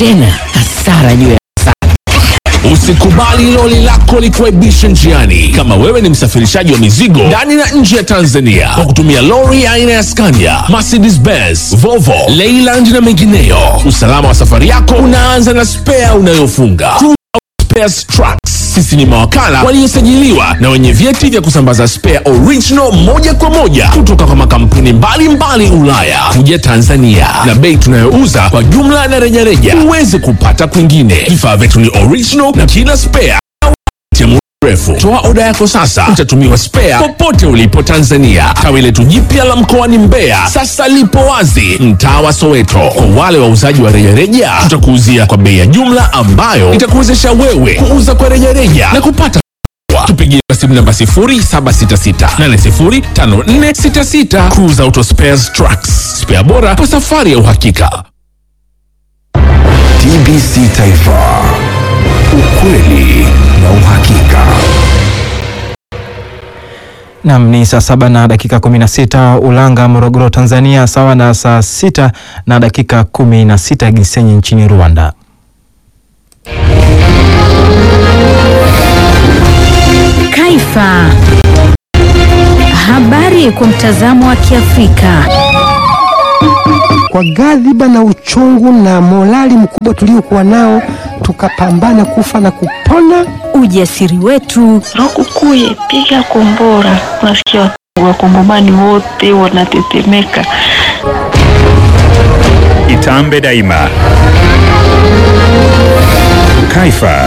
tena hasara juu ya Usikubali loli lako likuaibishe njiani. Kama wewe ni msafirishaji wa mizigo ndani na nje ya Tanzania kwa kutumia lori aina ya Scania, Mercedes Benz, Volvo, Leyland na mengineyo, usalama wa safari yako unaanza na spea unayofunga. Cruise Spares Trucks. Sisi ni mawakala waliosajiliwa na wenye vyeti vya kusambaza spare original moja kwa moja kutoka kwa makampuni mbalimbali Ulaya kuja Tanzania, na bei tunayouza kwa jumla na rejareja huwezi kupata kwingine. Vifaa vyetu ni original na kila spare ya muda mrefu. Toa oda yako sasa, utatumiwa spare popote ulipo Tanzania. Tawi letu jipya la mkoani Mbeya sasa lipo wazi mtaa wa Soweto. Kwa wale wauzaji wa rejareja, tutakuuzia kwa bei ya jumla ambayo itakuwezesha wewe kuuza kwa rejareja na kupata tupigie kwa simu namba 0766805466. Cruise Auto Spares Trucks, spare bora kwa safari ya uhakika. TBC Taifa, ukweli na uhakika. Nam ni saa saba na dakika 16 Ulanga, Morogoro, Tanzania, sawa na saa sita na dakika 16 Gisenyi nchini Rwanda. Kaifa. Habari kwa mtazamo wa Kiafrika. Kwa ghadhiba na uchungu na morali mkubwa tuliokuwa nao, tukapambana kufa na kupona. Ujasiri wetu, Lukukuye, piga kombora. Unasikia wakongomani wote wanatetemeka. Itambe daima. Kaifa.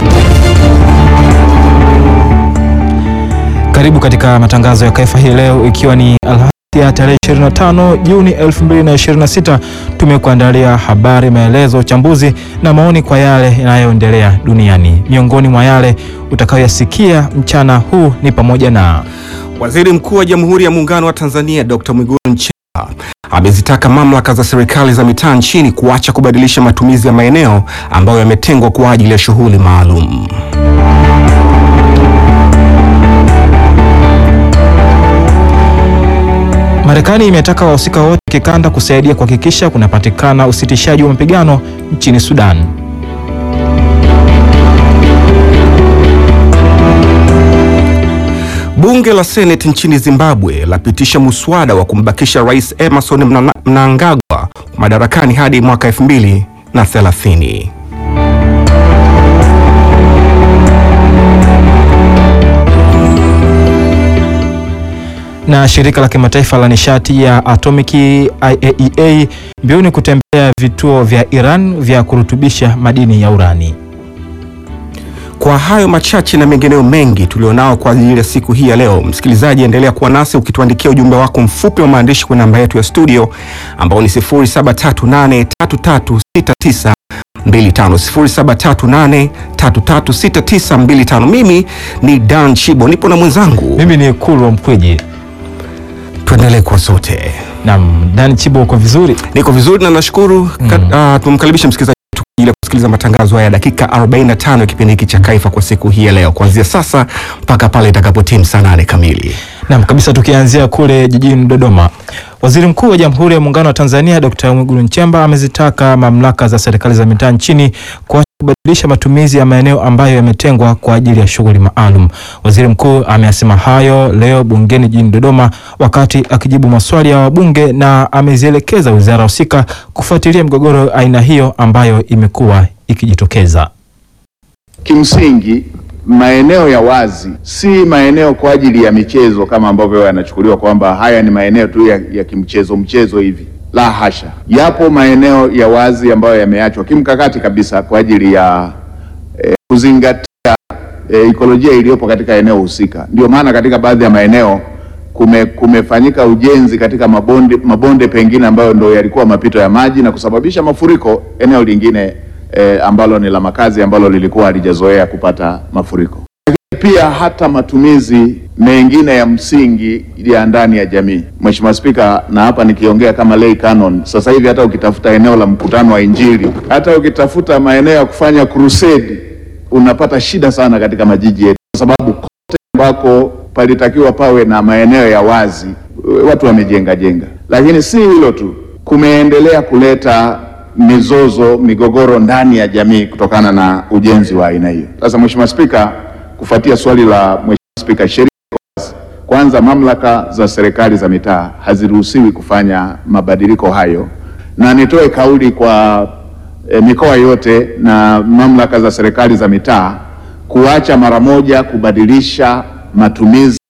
Karibu katika matangazo ya Kaifa hii leo, ikiwa ni Alhamisi ya tarehe 25 Juni 2026. Tumekuandalia habari, maelezo, uchambuzi na maoni kwa yale yanayoendelea duniani. Miongoni mwa yale utakayoyasikia mchana huu ni pamoja na Waziri Mkuu wa Jamhuri ya Muungano wa Tanzania Dr. Mwigulu Nchemba amezitaka mamlaka za serikali za mitaa nchini kuacha kubadilisha matumizi ya maeneo ambayo yametengwa kwa ajili ya shughuli maalum. Marekani imetaka wahusika wote kikanda kusaidia kuhakikisha kunapatikana usitishaji wa mapigano nchini Sudan. Bunge la Seneti nchini Zimbabwe lapitisha muswada wa kumbakisha Rais Emerson Mna- Mnangagwa madarakani hadi mwaka 2030. Na shirika la kimataifa la nishati ya atomiki IAEA mbioni kutembelea vituo vya Iran vya kurutubisha madini ya urani. Kwa hayo machache na mengineo mengi tulionao kwa ajili ya siku hii ya leo, msikilizaji, endelea kuwa nasi ukituandikia ujumbe wako mfupi wa maandishi kwenye namba yetu ya studio ambao ni 0738336925 0738336925. Mimi ni Dan Chibo, nipo na mwenzangu, Mimi ni Kulwa Mkweji. tuendelee kwa sote. Naam, Dan Chibo, uko vizuri? Niko vizuri na nashukuru. Mm. Uh, tumkaribishe msikilizaji wetu kwa ajili ya kusikiliza matangazo haya dakika 45 ya kipindi hiki cha Kaifa kwa siku hii ya leo, kuanzia sasa mpaka pale itakapotimu saa nane kamili. Naam, kabisa tukianzia kule jijini Dodoma. Waziri Mkuu wa Jamhuri ya Muungano wa Tanzania Dr. Mwigulu Nchemba amezitaka mamlaka za serikali za mitaa nchini kuacha kubadilisha matumizi ya maeneo ambayo yametengwa kwa ajili ya shughuli maalum. Waziri Mkuu ameyasema hayo leo bungeni jijini Dodoma wakati akijibu maswali ya wabunge na amezielekeza wizara husika kufuatilia migogoro aina hiyo ambayo imekuwa ikijitokeza. Kimsingi, maeneo ya wazi si maeneo kwa ajili ya michezo kama ambavyo yanachukuliwa kwamba haya ni maeneo tu ya, ya kimchezo mchezo hivi. La hasha, yapo maeneo ya wazi ambayo yameachwa kimkakati kabisa kwa ajili ya eh, kuzingatia eh, ikolojia iliyopo katika eneo husika. Ndio maana katika baadhi ya maeneo kume, kumefanyika ujenzi katika mabonde, mabonde pengine ambayo ndo yalikuwa mapito ya maji na kusababisha mafuriko eneo lingine eh, ambalo ni la makazi ambalo lilikuwa halijazoea kupata mafuriko. Lakini pia hata matumizi mengine ya msingi ya ndani ya jamii. Mheshimiwa Spika, na hapa nikiongea kama lay canon, sasa hivi hata ukitafuta eneo la mkutano wa Injili, hata ukitafuta maeneo ya kufanya crusade, unapata shida sana katika majiji yetu, kwa sababu kote ambako palitakiwa pawe na maeneo ya wazi watu wamejenga jenga. Lakini si hilo tu, kumeendelea kuleta mizozo, migogoro ndani ya jamii kutokana na ujenzi wa aina hiyo. Sasa Mheshimiwa Spika, kufuatia swali la Mheshimiwa Spika, sheria iko wazi. kwanza, mamlaka za serikali za mitaa haziruhusiwi kufanya mabadiliko hayo, na nitoe kauli kwa e, mikoa yote na mamlaka za serikali za mitaa kuacha mara moja kubadilisha matumizi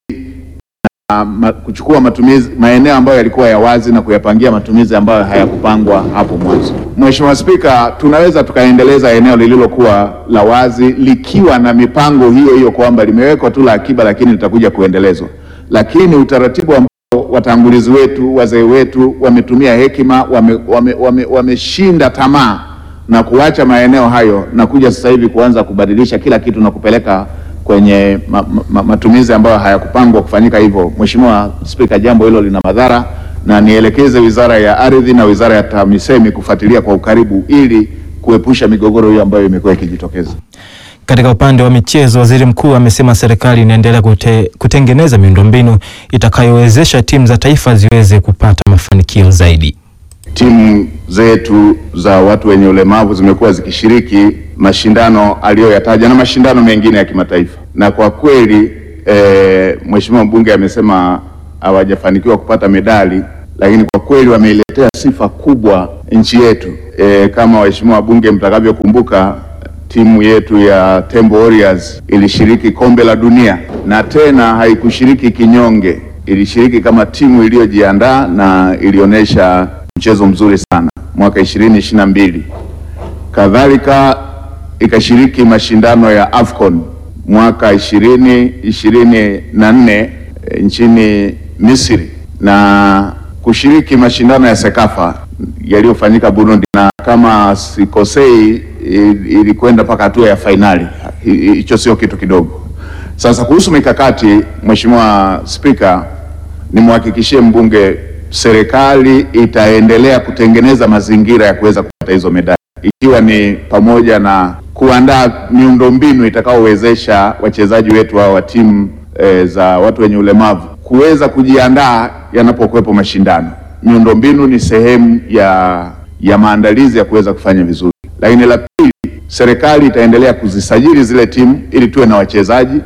na ma, kuchukua matumizi maeneo ambayo yalikuwa ya wazi na kuyapangia matumizi ambayo hayakupangwa hapo mwanzo. Mheshimiwa Spika, tunaweza tukaendeleza eneo lililokuwa la wazi likiwa na mipango hiyo hiyo kwamba limewekwa tu la akiba, lakini litakuja kuendelezwa, lakini utaratibu ambao watangulizi wetu wazee wetu wametumia hekima, wameshinda wame, wame, wameshinda tamaa na kuacha maeneo hayo na kuja sasa hivi kuanza kubadilisha kila kitu na kupeleka kwenye ma, ma, matumizi ambayo hayakupangwa kufanyika hivyo. Mheshimiwa Spika, jambo hilo lina madhara na nielekeze Wizara ya Ardhi na Wizara ya TAMISEMI kufuatilia kwa ukaribu ili kuepusha migogoro hiyo ambayo imekuwa ikijitokeza. Katika upande wa michezo, waziri mkuu amesema serikali inaendelea kute, kutengeneza miundombinu itakayowezesha timu za taifa ziweze kupata mafanikio zaidi. Timu zetu za watu wenye ulemavu zimekuwa zikishiriki mashindano aliyoyataja na mashindano mengine ya kimataifa, na kwa kweli e, Mheshimiwa mbunge amesema hawajafanikiwa kupata medali, lakini kwa kweli wameiletea sifa kubwa nchi yetu. E, kama waheshimiwa wabunge mtakavyokumbuka, timu yetu ya Tembo Warriors ilishiriki kombe la dunia na tena haikushiriki kinyonge, ilishiriki kama timu iliyojiandaa na ilionyesha mchezo mzuri sana mwaka ishirini ishirini na mbili. Kadhalika ikashiriki mashindano ya AFCON mwaka ishirini ishirini na nne e, nchini Misri na kushiriki mashindano ya Sekafa yaliyofanyika Burundi, na kama sikosei ilikwenda mpaka hatua ya fainali. Hicho sio kitu kidogo. Sasa kuhusu mikakati, Mheshimiwa Spika, nimhakikishie mbunge serikali itaendelea kutengeneza mazingira ya kuweza kupata hizo medali ikiwa ni pamoja na kuandaa miundombinu itakaowezesha wachezaji wetu hao wa timu e, za watu wenye ulemavu kuweza kujiandaa yanapokuwepo mashindano. Miundombinu ni sehemu ya, ya maandalizi ya kuweza kufanya vizuri, lakini la pili, serikali itaendelea kuzisajili zile timu ili tuwe na wachezaji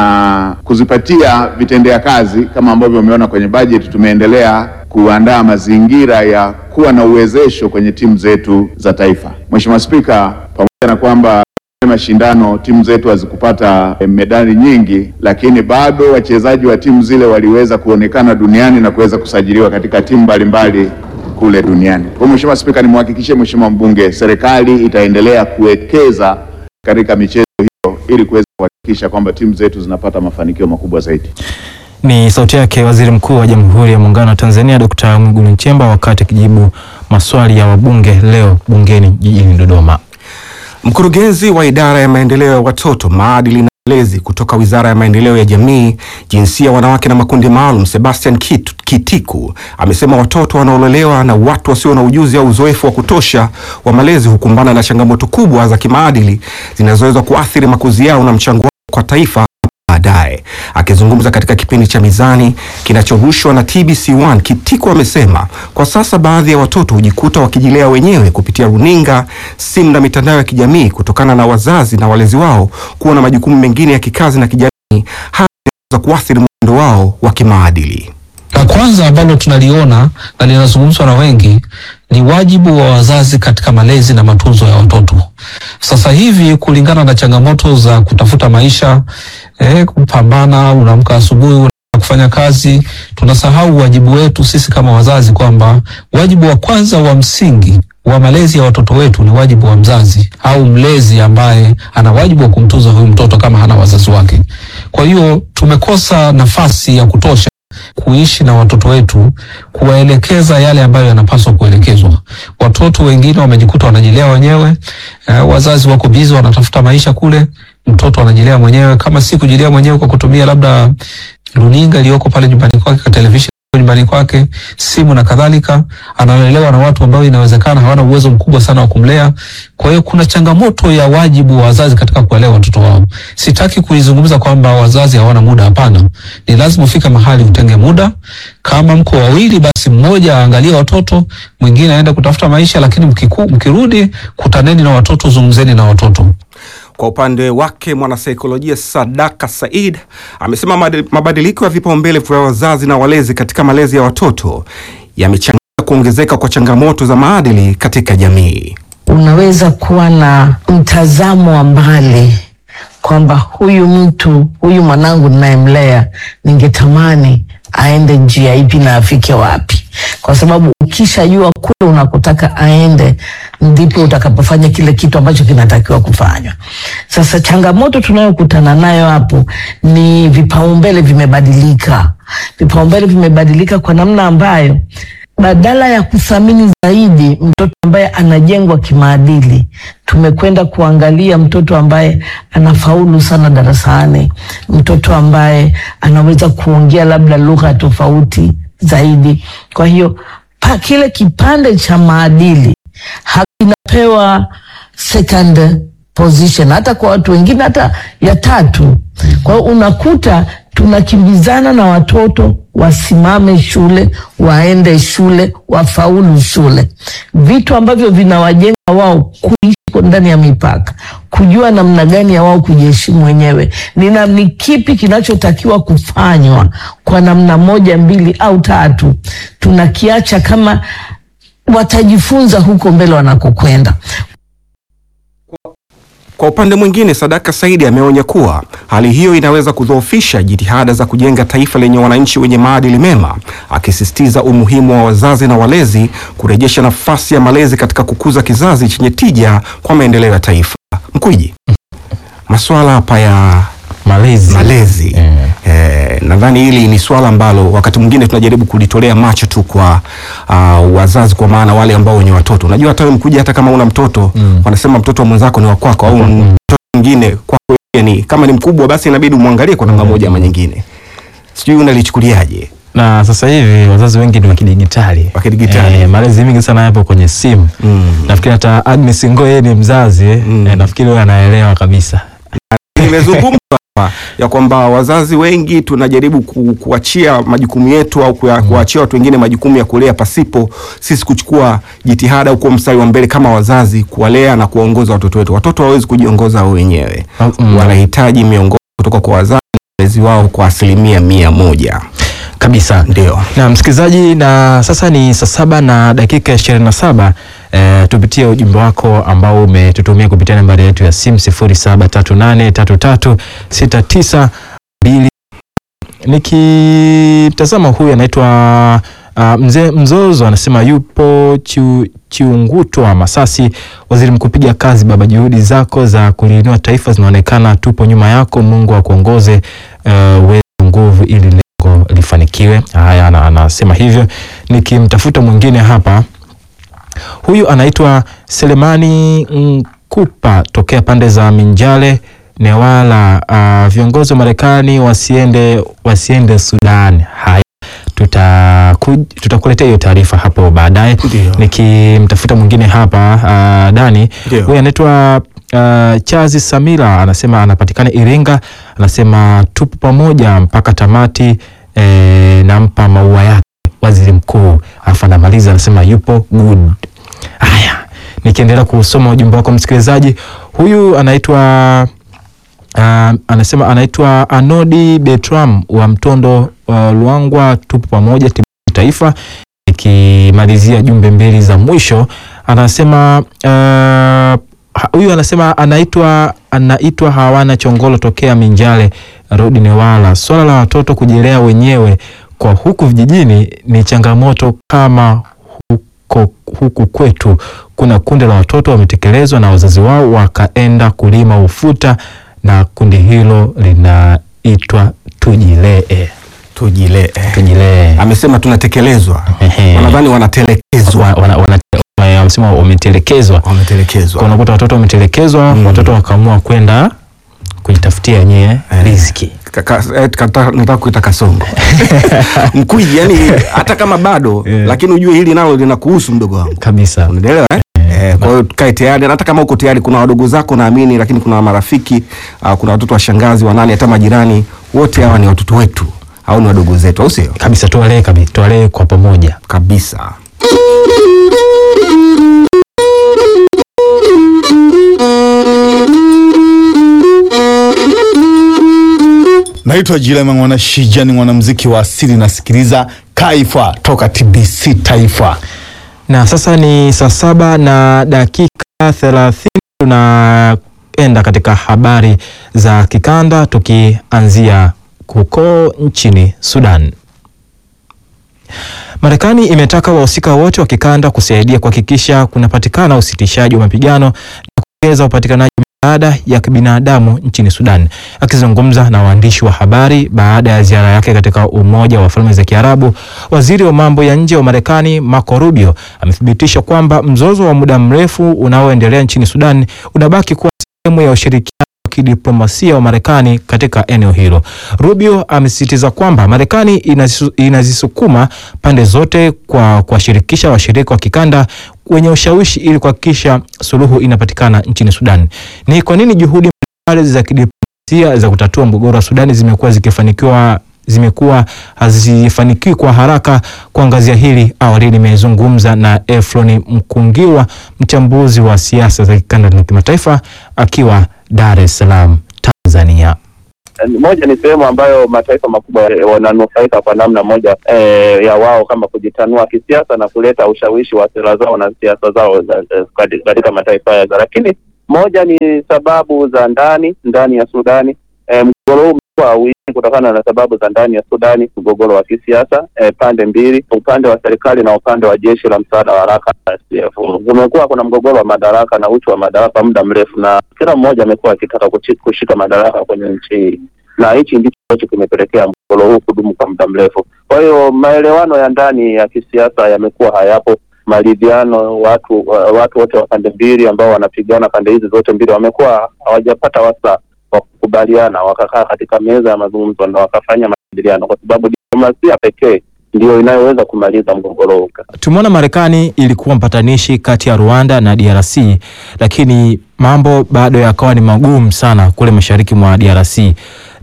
na kuzipatia vitendea kazi kama ambavyo umeona kwenye bajeti tumeendelea kuandaa mazingira ya kuwa na uwezesho kwenye timu zetu za taifa. Mheshimiwa Spika, pamoja na kwamba mashindano timu zetu hazikupata medali nyingi, lakini bado wachezaji wa timu zile waliweza kuonekana duniani na kuweza kusajiliwa katika timu mbalimbali kule duniani. Kwa Mheshimiwa Spika, nimhakikishie Mheshimiwa mbunge, serikali itaendelea kuwekeza katika michezo hiyo ili kuweza kuhakikisha kwamba timu zetu zinapata mafanikio makubwa zaidi. Ni sauti yake Waziri Mkuu wa Jamhuri ya Muungano wa Tanzania Dr. Mwigulu Nchemba wakati akijibu maswali ya wabunge leo bungeni jijini Dodoma. Mkurugenzi wa idara ya maendeleo ya watoto, maadili na malezi kutoka Wizara ya Maendeleo ya Jamii, Jinsia, Wanawake na Makundi Maalum, Sebastian Kit, Kitiku amesema watoto wanaolelewa na watu wasio na ujuzi au uzoefu wa kutosha wa malezi hukumbana na changamoto kubwa za kimaadili zinazoweza kuathiri makuzi yao na mchango wao kwa taifa baadaye. Akizungumza katika kipindi cha Mizani kinachorushwa na TBC1, Kitiku amesema kwa sasa baadhi ya watoto hujikuta wakijilea wenyewe kupitia runinga, simu na mitandao ya kijamii kutokana na wazazi na walezi wao kuwa na majukumu mengine ya kikazi na kijamii, hali za kuathiri mwenendo wao wa kimaadili. La kwanza ambalo tunaliona na linazungumzwa na wengi ni wajibu wa wazazi katika malezi na matunzo ya watoto. Sasa hivi kulingana na changamoto za kutafuta maisha eh, kupambana, unaamka asubuhi una kufanya kazi, tunasahau wajibu wetu sisi kama wazazi, kwamba wajibu wa kwanza wa msingi wa malezi ya watoto wetu ni wajibu wa mzazi au mlezi ambaye ana wajibu wa kumtunza huyu mtoto kama hana wazazi wake. Kwa hiyo tumekosa nafasi ya kutosha kuishi na watoto wetu, kuwaelekeza yale ambayo yanapaswa kuelekezwa. Watoto wengine wamejikuta wanajilea wenyewe, eh, wazazi wako bizi wanatafuta maisha kule, mtoto anajilea mwenyewe, kama si kujilea mwenyewe kwa kutumia labda runinga iliyoko pale nyumbani kwake, televisheni nyumbani kwake, simu na kadhalika, analelewa na watu ambao inawezekana hawana uwezo mkubwa sana wa kumlea. Kwa hiyo kuna changamoto ya wajibu wa wazazi katika kuwalea watoto wao. Sitaki kuizungumza kwamba wazazi hawana muda, hapana. Ni lazima ufike mahali utenge muda. Kama mko wawili, basi mmoja aangalie watoto, mwingine aende kutafuta maisha, lakini mkiku, mkirudi kutaneni na watoto, zungumzeni na watoto. Kwa upande wake mwanasaikolojia Sadaka Said amesema madi- mabadiliko ya vipaumbele vya wazazi na walezi katika malezi ya watoto yamechangia kuongezeka kwa changamoto za maadili katika jamii. unaweza kuwa na mtazamo wa mbali kwamba huyu mtu huyu mwanangu ninayemlea ningetamani aende njia ipi na afike wapi, kwa sababu ukishajua kule unakotaka aende ndipo utakapofanya kile kitu ambacho kinatakiwa kufanywa. Sasa changamoto tunayokutana nayo hapo ni vipaumbele vimebadilika. Vipaumbele vimebadilika kwa namna ambayo badala ya kuthamini zaidi mtoto ambaye anajengwa kimaadili, tumekwenda kuangalia mtoto ambaye anafaulu sana darasani, mtoto ambaye anaweza kuongea labda lugha tofauti zaidi. Kwa hiyo pa, kile kipande cha maadili hakinapewa second position hata kwa watu wengine hata ya tatu. Kwa hiyo unakuta tunakimbizana na watoto wasimame shule, waende shule, wafaulu shule, vitu ambavyo vinawajenga wao kuishi kwa ndani ya mipaka, kujua namna gani ya wao kujiheshimu wenyewe, ni na ni kipi kinachotakiwa kufanywa kwa namna moja, mbili au tatu, tunakiacha kama watajifunza huko mbele wanakokwenda. Kwa upande mwingine, Sadaka Saidi ameonya kuwa hali hiyo inaweza kudhoofisha jitihada za kujenga taifa lenye wananchi wenye maadili mema, akisisitiza umuhimu wa wazazi na walezi kurejesha nafasi ya malezi katika kukuza kizazi chenye tija kwa maendeleo ya taifa. Mkwiji, masuala hapa ya malezi, malezi. Eh, nadhani hili ni swala ambalo wakati mwingine tunajaribu kulitolea macho tu kwa uh, wazazi, kwa maana wale ambao wenye watoto. Unajua hata wewe Mkuji, hata kama una mtoto wanasema mtoto wa mwenzako ni wa kwako, au mtoto mwingine kwako yeye ni kama ni mkubwa, basi inabidi umwangalie kwa namna moja ama nyingine. Sijui unalichukuliaje? na sasa hivi wazazi wengi ni wakidigitali wakidigitali eh, malezi mengi sana yapo kwenye simu nafikiri hata Agnes Ngo yeye ni mzazi eh, nafikiri wewe anaelewa kabisa Nimezungumza hapa ya kwamba wazazi wengi tunajaribu ku, kuachia majukumu yetu au kuya- kuachia watu wengine majukumu ya kulea pasipo sisi kuchukua jitihada au kuwa mstari wa mbele kama wazazi kuwalea na kuwaongoza watoto wetu. Watoto hawawezi kujiongoza wao wenyewe, wanahitaji miongozo kutoka kwa wazazi na walezi wao kwa asilimia mia moja kabisa. Ndio. na msikilizaji, na sasa ni saa saba na dakika ishirini na saba. E, tupitie ujumbe wako ambao umetutumia kupitia nambari yetu ya simu sifuri saba tatu nane tatu tatu sita tisa mbili. Nikitazama huyu anaitwa uh, mzee Mzozo anasema yupo chiu, Chiungutwa Masasi. Waziri Mkuu, piga kazi baba, juhudi zako za kuliinua taifa zinaonekana, tupo nyuma yako. Mungu akuongoze uh, uwezo nguvu ili lengo lifanikiwe. Haya, ana- anasema hivyo. Nikimtafuta mwingine hapa, huyu anaitwa Selemani Nkupa tokea pande za Minjale Newala. Uh, viongozi wa Marekani wasiende wasiende Sudan. Haya, tutaku- tutakuletea hiyo taarifa hapo baadaye. Nikimtafuta mwingine hapa uh, Dani, Ndio. huyu anaitwa uh, Chazi Samira anasema anapatikana Iringa, anasema tupo pamoja mpaka tamati eh, nampa maua yake waziri mkuu, alafu anamaliza anasema yupo good. Haya, nikiendelea kusoma ujumbe wako msikilizaji, huyu anaitwa Uh, anasema anaitwa Anodi Betram wa Mtondo uh, Luangwa, tupo pamoja timu ya taifa. Ikimalizia jumbe mbili za mwisho anasema uh, ha- huyu anasema anaitwa anaitwa Hawana Chongolo tokea Minjale Rodi Newala. Swala la watoto kujilea wenyewe kwa huku vijijini ni changamoto kama huko, huku kwetu kuna kundi la watoto wametekelezwa na wazazi wao wakaenda kulima ufuta na kundi hilo linaitwa tujilee tujilee tujilee amesema tunatekelezwa wanadhani wanatelekezwa wana, wana, wana, wamesema wametelekezwa wametelekezwa unakuta watoto wametelekezwa watoto wakaamua kwenda kujitafutia wenyewe riziki Kaka, eh, kata- nataka kuita kasongo mkwiji yani hata kama bado lakini ujue hili nalo linakuhusu mdogo wangu kabisa unaelewa eh? Eh, kwa hiyo tukae tayari na hata kama uko tayari kuna wadogo zako naamini lakini kuna marafiki uh, kuna watoto wa shangazi wanani hata majirani wote hawa ni watoto wetu au ni wadogo zetu au sio kabisa tuwalee kabisa tuwalee kwa pamoja kabisa Naitwa Jilema Mwana Shija, ni mwanamuziki wa asili, nasikiliza Kaifa toka TBC Taifa. na sasa ni saa saba na dakika thelathini tunaenda katika habari za kikanda tukianzia huko nchini Sudan. Marekani imetaka wahusika wote wa kikanda kusaidia kuhakikisha kunapatikana usitishaji wa mapigano na kuongeza upatikanaji wa misaada ya kibinadamu nchini Sudan. Akizungumza na waandishi wa habari baada ya ziara yake katika Umoja wa Falme za Kiarabu, waziri wa mambo ya nje wa Marekani Marco Rubio amethibitisha kwamba mzozo wa muda mrefu unaoendelea nchini Sudan unabaki kuwa sehemu ya ushirikiano wa kidiplomasia wa Marekani katika eneo hilo. Rubio amesisitiza kwamba Marekani inazisu- inazisukuma pande zote kwa kuwashirikisha washirika wa kikanda wenye ushawishi ili kuhakikisha suluhu inapatikana nchini Sudan. Ni kwa nini juhudi mbalimbali za kidiplomasia za kutatua mgogoro wa Sudani zimekuwa zikifanikiwa zimekuwa hazifanikiwi kwa haraka. Kuangazia hili, awali nimezungumza na Efroni Mkungiwa, mchambuzi wa siasa za kikanda na kimataifa, akiwa Dar es Salaam, Tanzania. moja ni sehemu ambayo mataifa makubwa eh, wananufaika kwa namna moja eh, ya wao kama kujitanua kisiasa na kuleta ushawishi wa sera zao na siasa zao za- eh, kati- katika mataifa haya, lakini moja ni sababu za ndani ndani ya Sudani. Eh, mgogoro huu umekuwa wingi kutokana na sababu za ndani ya Sudani, mgogoro wa kisiasa eh, pande mbili, upande wa serikali na upande wa jeshi la msaada wa haraka SDF. Kumekuwa kuna mgogoro wa madaraka na uchu wa madaraka muda mrefu, na kila mmoja amekuwa akitaka kuchi- kushika madaraka kwenye nchi hii na hichi ndicho ambacho kimepelekea mgogoro huu kudumu kwa muda mrefu. Kwa hiyo maelewano ya ndani ya kisiasa yamekuwa hayapo, maridhiano, watu wa- watu wote wa pande mbili ambao wanapigana pande hizi zote mbili wamekuwa hawajapata wasa wa kukubaliana, wakakaa katika meza ya mazungumzo na wakafanya majadiliano, kwa sababu diplomasia pekee ndiyo inayoweza kumaliza mgogoro huu. Tumeona Marekani ilikuwa mpatanishi kati ya Rwanda na DRC, lakini mambo bado yakawa ni magumu sana kule mashariki mwa DRC,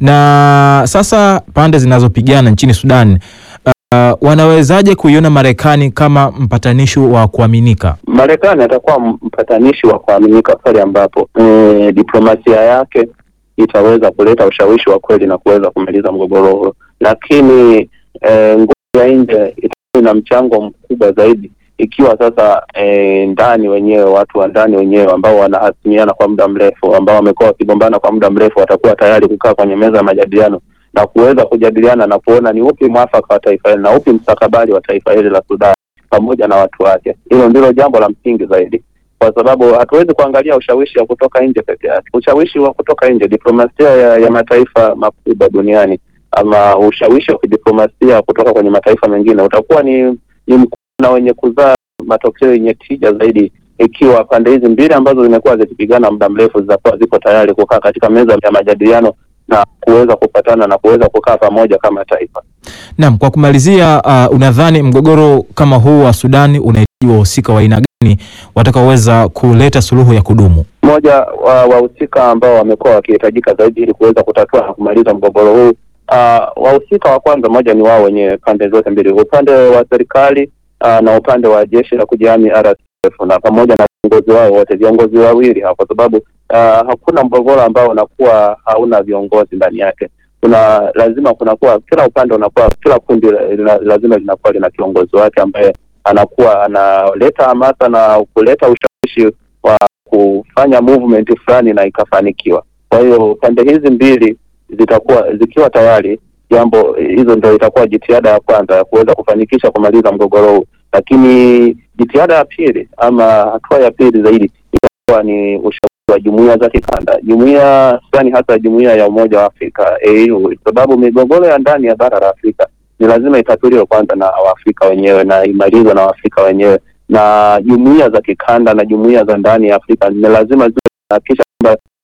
na sasa pande zinazopigana nchini Sudan uh, wanawezaje kuiona Marekani kama mpatanishi wa kuaminika? Marekani atakuwa mpatanishi wa kuaminika pale ambapo e, diplomasia yake itaweza kuleta ushawishi wa kweli na kuweza kumaliza mgogoro huo, lakini e, nguvu ya nje itakuwa na mchango mkubwa zaidi ikiwa sasa e, ndani wenyewe watu wa ndani wenyewe ambao wanahasimiana kwa muda mrefu, ambao wamekuwa wakigombana kwa muda mrefu, watakuwa tayari kukaa kwenye meza ya majadiliano na kuweza kujadiliana na kuona ni upi mwafaka wa taifa hili na upi mstakabali wa taifa hili la Sudan pamoja na watu wake. Hilo ndilo jambo la msingi zaidi, kwa sababu hatuwezi kuangalia ushawishi wa kutoka nje peke yake. Ushawishi wa kutoka nje, diplomasia ya, ya mataifa makubwa duniani ama ushawishi wa kidiplomasia kutoka kwenye mataifa mengine utakuwa ni, ni mkubwa na wenye kuzaa matokeo yenye tija zaidi ikiwa pande hizi mbili ambazo zimekuwa zikipigana muda mrefu zitakuwa ziko tayari kukaa katika meza ya majadiliano na kuweza kupatana na kuweza kukaa pamoja kama taifa. Naam, kwa kumalizia, uh, unadhani mgogoro kama huu wa Sudani unahitaji wahusika wa aina gani watakaoweza kuleta suluhu ya kudumu? Mmoja wa wahusika ambao wamekuwa wakihitajika zaidi ili kuweza kutatua na kumaliza mgogoro huu uh, wahusika wa kwanza, moja ni wao wenye pande zote mbili, upande wa serikali uh, na upande wa jeshi la kujihami RSF na pamoja na viongozi wao wote, viongozi wawili hapa, kwa sababu uh, hakuna mgogoro ambao unakuwa hauna viongozi ndani yake. Kuna lazima kunakuwa kila upande unakuwa kila kundi la, lazima linakuwa lina kiongozi wake ambaye anakuwa analeta hamasa na kuleta ushawishi wa kufanya movement fulani na ikafanikiwa. Kwa hiyo pande hizi mbili zitakuwa zikiwa tayari, jambo hizo ndio itakuwa jitihada ya kwanza ya kuweza kufanikisha kumaliza mgogoro huu, lakini jitihada ya pili ama hatua ya pili zaidi itakuwa ni ushawishi wa jumuiya za kikanda, jumuiya fulani, hasa jumuiya ya Umoja wa Afrika AU, sababu migogoro ya ndani ya bara la Afrika ni lazima itatuliwe kwanza na Waafrika wenyewe na imalizwe na Waafrika wenyewe, na jumuiya za kikanda na jumuiya za ndani ya Afrika ni lazima ziwe zinahakikisha kwamba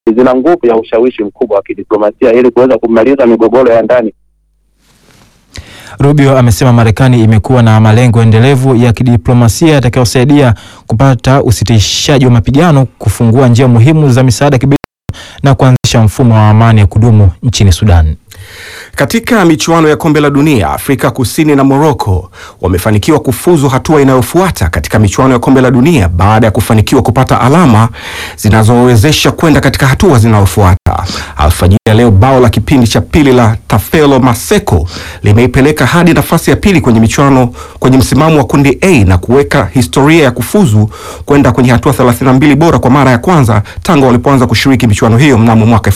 zina nguvu ya ushawishi mkubwa wa kidiplomasia ili kuweza kumaliza migogoro ya ndani. Rubio amesema Marekani imekuwa na malengo endelevu ya kidiplomasia yatakayosaidia kupata usitishaji wa mapigano, kufungua njia muhimu za misaada ya kibinadamu na kuanzisha mfumo wa amani ya kudumu nchini Sudan. Katika michuano ya kombe la dunia, Afrika Kusini na Morocco wamefanikiwa kufuzu hatua inayofuata katika michuano ya kombe la dunia baada ya kufanikiwa kupata alama zinazowezesha kwenda katika hatua zinazofuata. Alfajiri ya leo, bao la kipindi cha pili la Tafelo Maseko limeipeleka hadi nafasi ya pili kwenye michuano kwenye msimamo wa kundi A na kuweka historia ya kufuzu kwenda kwenye hatua 32 bora kwa mara ya kwanza tangu walipoanza kushiriki michuano hiyo mnamo mwaka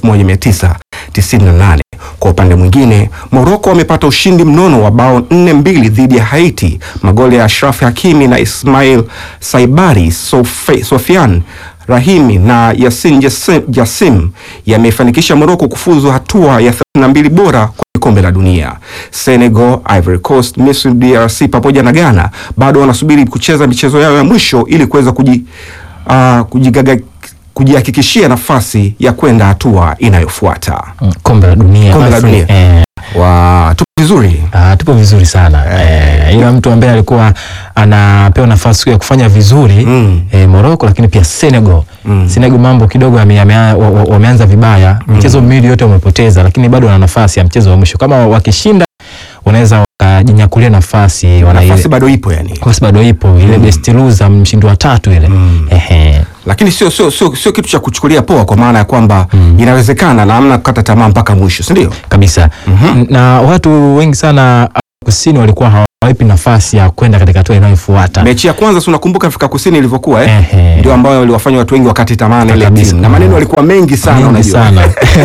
1998. Kwa upande mwingine, Morocco wamepata ushindi mnono wa bao nne mbili dhidi ya Haiti. Magoli ya Ashraf Hakimi na Ismail Saibari Sofe, Sofian Rahimi na Yasin Jassim, Jassim yamefanikisha Morocco kufuzu hatua ya 32 bora kwenye kombe la dunia. Senegal, Ivory Coast, Misri, DRC pamoja na Ghana bado wanasubiri kucheza michezo yao ya mwisho ili kuweza kuji, uh, kujigaga kujihakikishia nafasi ya kwenda hatua inayofuata. Kombe la dunia. Kombe la basi, dunia. eh, Wa, tupo vizuri. Ah, tupo vizuri sana eh, ila mtu ambaye alikuwa anapewa nafasi ya kufanya vizuri Mm. eh, Morocco, lakini pia Senegal Mm. Senegal mambo kidogo yame- yame- wa- wa- wameanza vibaya, michezo miwili yote wamepoteza, lakini bado wana nafasi ya mchezo wa mwisho. Kama wakishinda, wanaweza wakajinyakulia nafasi, wana Nafasi ile bado ipo yani. nafasi bado ipo ile best loser, mshindi wa tatu ile ehe. Lakini sio sio sio sio kitu cha kuchukulia poa kwa maana ya kwamba inawezekana na hamna kukata tamaa mpaka mwisho, si ndio? kabisa na watu wengi sana Afrika kusini walikuwa hawaipi nafasi ya kwenda katika hatua inayofuata. Mechi ya kwanza si unakumbuka Afrika Kusini ilivyokuwa eh? Ehe. Ndio ambayo waliwafanya watu wengi wakati tamaa na ile Kabisa. timu. Na maneno yalikuwa mengi sana Mengi unajua. sana.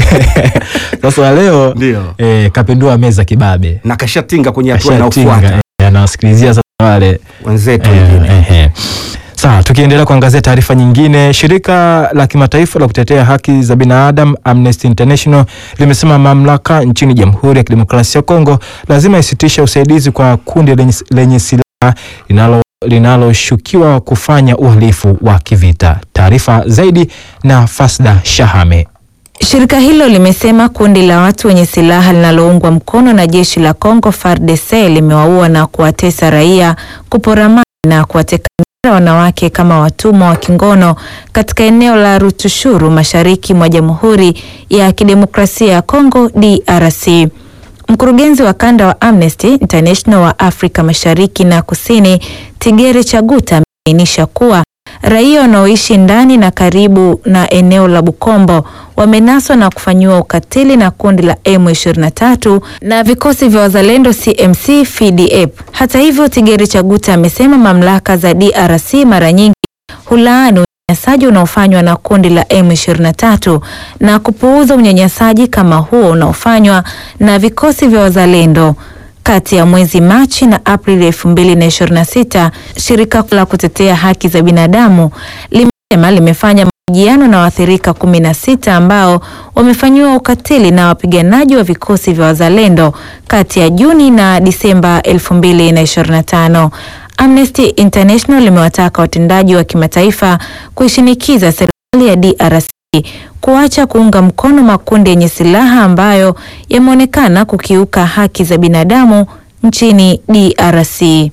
Sasa leo Ndio. eh, kapindua meza kibabe Na kashatinga kwenye hatua Kashatinga, inayofuata. eh, anawasikilizia sasa wale Wenzetu eh, wengine. eh. Sawa, tukiendelea kuangazia taarifa nyingine, shirika la kimataifa la kutetea haki za binadamu Amnesty International limesema mamlaka nchini Jamhuri ya Kidemokrasia ya Kongo lazima isitishe usaidizi kwa kundi lenye, lenye silaha linalo linaloshukiwa kufanya uhalifu wa kivita. Taarifa zaidi na Fasda Shahame. Shirika hilo limesema kundi la watu wenye silaha linaloungwa mkono na jeshi la Kongo FARDC limewaua na kuwatesa raia, kupora mali na kuwateka nyara wanawake kama watumwa wa kingono katika eneo la Rutushuru mashariki mwa Jamhuri ya Kidemokrasia ya Kongo DRC. Mkurugenzi wa kanda wa Amnesty International wa Afrika Mashariki na Kusini, Tigere Chaguta amebainisha kuwa raia wanaoishi ndani na karibu na eneo la Bukombo wamenaswa na kufanyiwa ukatili na kundi la M23 na vikosi vya wazalendo CMC FDF. Hata hivyo, Tigeri Chaguta amesema mamlaka za DRC mara nyingi hulaani unyanyasaji unaofanywa na kundi la M23 na kupuuza unyanyasaji kama huo unaofanywa na vikosi vya wazalendo. Kati ya mwezi Machi na Aprili 2026, shirika la kutetea haki za binadamu limesema limefanya mahojiano na waathirika 16 ambao wamefanyiwa ukatili na wapiganaji wa vikosi vya wazalendo kati ya Juni na Disemba 2025. Amnesty International limewataka watendaji wa kimataifa kuishinikiza serikali ya DRC kuacha kuunga mkono makundi yenye silaha ambayo yameonekana kukiuka haki za binadamu nchini DRC.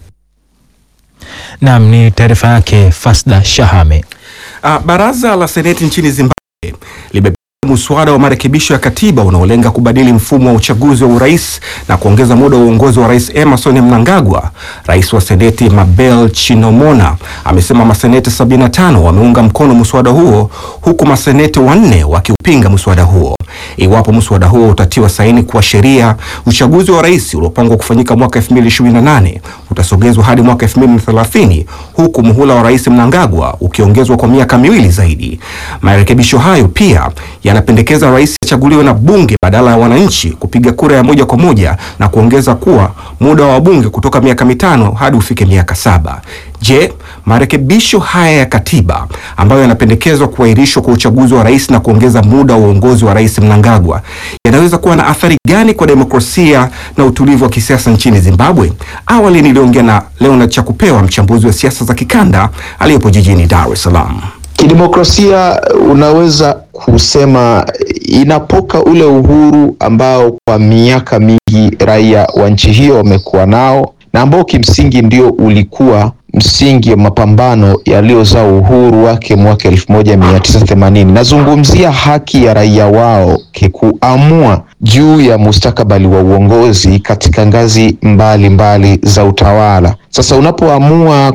Naam, ni taarifa yake Fasda Shahame. Ah, baraza la seneti nchini Zimbabwe limepitisha muswada wa marekebisho ya katiba unaolenga kubadili mfumo wa uchaguzi wa urais na kuongeza muda wa uongozi wa rais Emerson Mnangagwa. Rais wa seneti Mabel Chinomona amesema maseneti 75 wameunga mkono muswada huo huku maseneti wanne wakiupinga muswada huo. Iwapo muswada huo utatiwa saini kuwa sheria, uchaguzi wa rais uliopangwa kufanyika mwaka 2028 utasogezwa hadi mwaka 2030 huku muhula wa rais Mnangagwa ukiongezwa kwa miaka miwili zaidi. Marekebisho hayo pia yanapendekeza rais achaguliwe na bunge badala ya wananchi kupiga kura ya moja kwa moja na kuongeza kuwa muda wa wabunge kutoka miaka mitano hadi ufike miaka saba. Je, marekebisho haya ya katiba ambayo yanapendekezwa kuahirishwa kwa uchaguzi wa rais na kuongeza muda wa uongozi wa rais Mnangagwa yanaweza kuwa na athari gani kwa demokrasia na utulivu wa kisiasa nchini Zimbabwe? Awali niliongea na Leonard Chakupewa, mchambuzi wa siasa za kikanda aliyepo jijini Dar es Salaam. Kidemokrasia unaweza kusema inapoka ule uhuru ambao kwa miaka mingi raia wa nchi hiyo wamekuwa nao na ambao kimsingi ndio ulikuwa msingi wa mapambano yaliyozaa uhuru wake mwaka elfu moja mia tisa themanini. Nazungumzia haki ya raia wao kuamua juu ya mustakabali wa uongozi katika ngazi mbalimbali mbali za utawala. Sasa unapoamua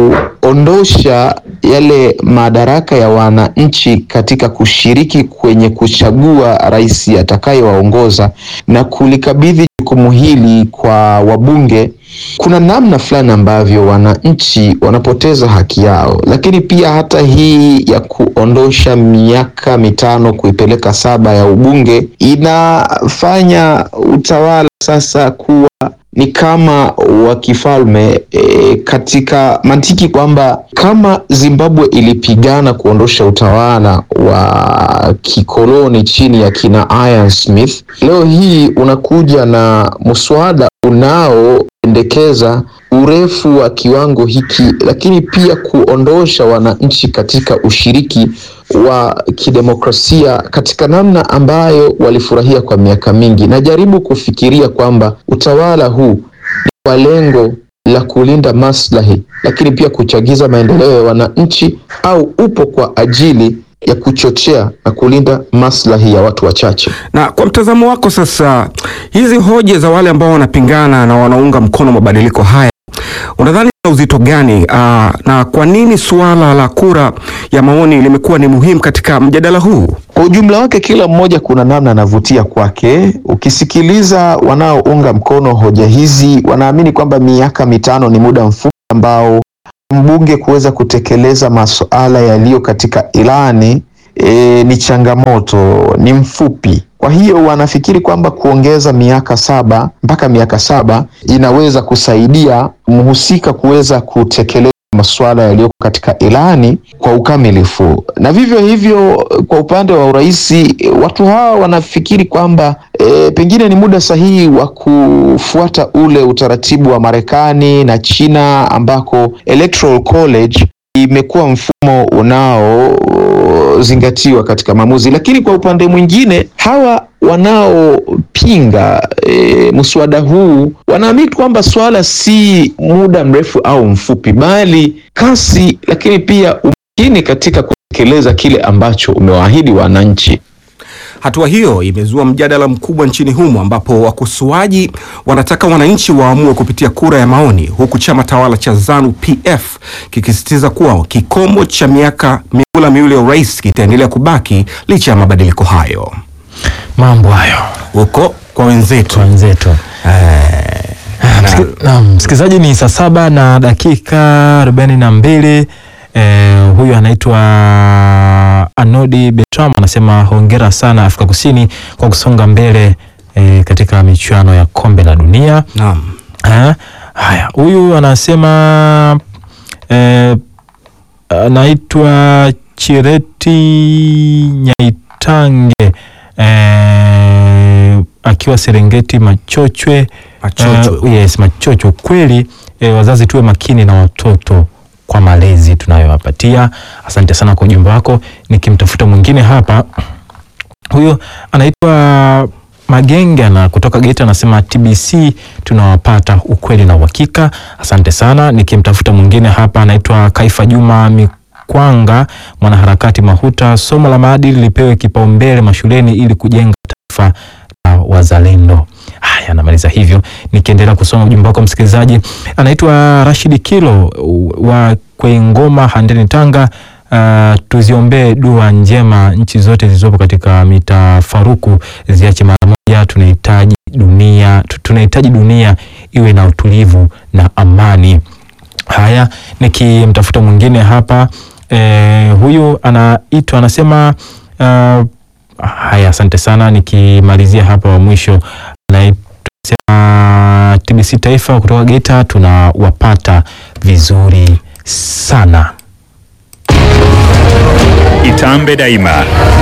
kuondosha yale madaraka ya wananchi katika kushiriki kwenye kuchagua rais atakayewaongoza na kulikabidhi jukumu hili kwa wabunge, kuna namna fulani ambavyo wananchi wanapoteza haki yao. Lakini pia hata hii ya kuondosha miaka mitano kuipeleka saba ya ubunge inafanya utawala sasa kuwa ni kama wa kifalme e, katika mantiki kwamba kama Zimbabwe ilipigana kuondosha utawala wa kikoloni chini ya kina Ian Smith, leo hii unakuja na mswada unaopendekeza urefu wa kiwango hiki, lakini pia kuondosha wananchi katika ushiriki wa kidemokrasia katika namna ambayo walifurahia kwa miaka mingi. Najaribu kufikiria kwamba utawala huu ni kwa lengo la kulinda maslahi, lakini pia kuchagiza maendeleo ya wananchi, au upo kwa ajili ya kuchochea na kulinda maslahi ya watu wachache. Na kwa mtazamo wako sasa, hizi hoja za wale ambao wanapingana na wanaunga mkono mabadiliko haya unadhani na uzito gani? Aa, na kwa nini suala la kura ya maoni limekuwa ni muhimu katika mjadala huu? Kwa ujumla wake, kila mmoja kuna namna anavutia kwake. Ukisikiliza wanaounga mkono hoja hizi, wanaamini kwamba miaka mitano ni muda mfupi ambao mbunge kuweza kutekeleza masuala yaliyo katika ilani e, ni changamoto, ni mfupi. Kwa hiyo wanafikiri kwamba kuongeza miaka saba mpaka miaka saba inaweza kusaidia mhusika kuweza kutekeleza masuala yaliyoko katika ilani kwa ukamilifu. Na vivyo hivyo kwa upande wa urais, watu hawa wanafikiri kwamba e, pengine ni muda sahihi wa kufuata ule utaratibu wa Marekani na China ambako Electoral College imekuwa mfumo unaozingatiwa katika maamuzi. Lakini kwa upande mwingine hawa wanaopinga e, mswada huu wanaamini kwamba swala si muda mrefu au mfupi, bali kasi, lakini pia umakini katika kutekeleza kile ambacho umewaahidi wananchi. Hatua hiyo imezua mjadala mkubwa nchini humo ambapo wakosoaji wanataka wananchi waamue kupitia kura ya maoni, huku chama tawala cha ZANU PF kikisisitiza kuwa kikomo cha miaka mihula miwili ya urais kitaendelea kubaki licha ya mabadiliko hayo. Mambo hayo huko kwa wenzetu wenzetu. Naam, msikilizaji, ni saa saba na dakika arobaini na mbili. Eh, huyu anaitwa Anodi Betram anasema hongera sana Afrika Kusini kwa kusonga mbele eh, katika michuano ya kombe la dunia. Naam. Ha? Haya, huyu anasema eh, anaitwa Chireti Nyaitange eh, akiwa Serengeti Machochwe. Machochwe. Uh, yes, Machochwe. Kweli eh, wazazi tuwe makini na watoto kwa malezi tunayowapatia. Asante sana kwa ujumbe wako. Nikimtafuta mwingine hapa, huyo anaitwa Magenge na kutoka Geita anasema TBC tunawapata ukweli na uhakika. Asante sana. Nikimtafuta mwingine hapa anaitwa Kaifa Juma Mikwanga, mwanaharakati Mahuta, somo la maadili lipewe kipaumbele mashuleni ili kujenga taifa la wazalendo. Haya, namaliza hivyo. Nikiendelea kusoma ujumbe wako msikilizaji, anaitwa Rashidi Kilo wa Kwengoma, Handeni, Tanga. Uh, tuziombee dua njema nchi zote zilizopo katika mitafaruku ziache mara moja. Tunahitaji dunia, tunahitaji dunia iwe na utulivu na amani. Haya, nikimtafuta mwingine hapa eh, huyu anaitwa anasema uh, haya, asante sana. Nikimalizia hapa wa mwisho anaitwa TBC Taifa kutoka Geita, tunawapata vizuri sana. Itambe Daima,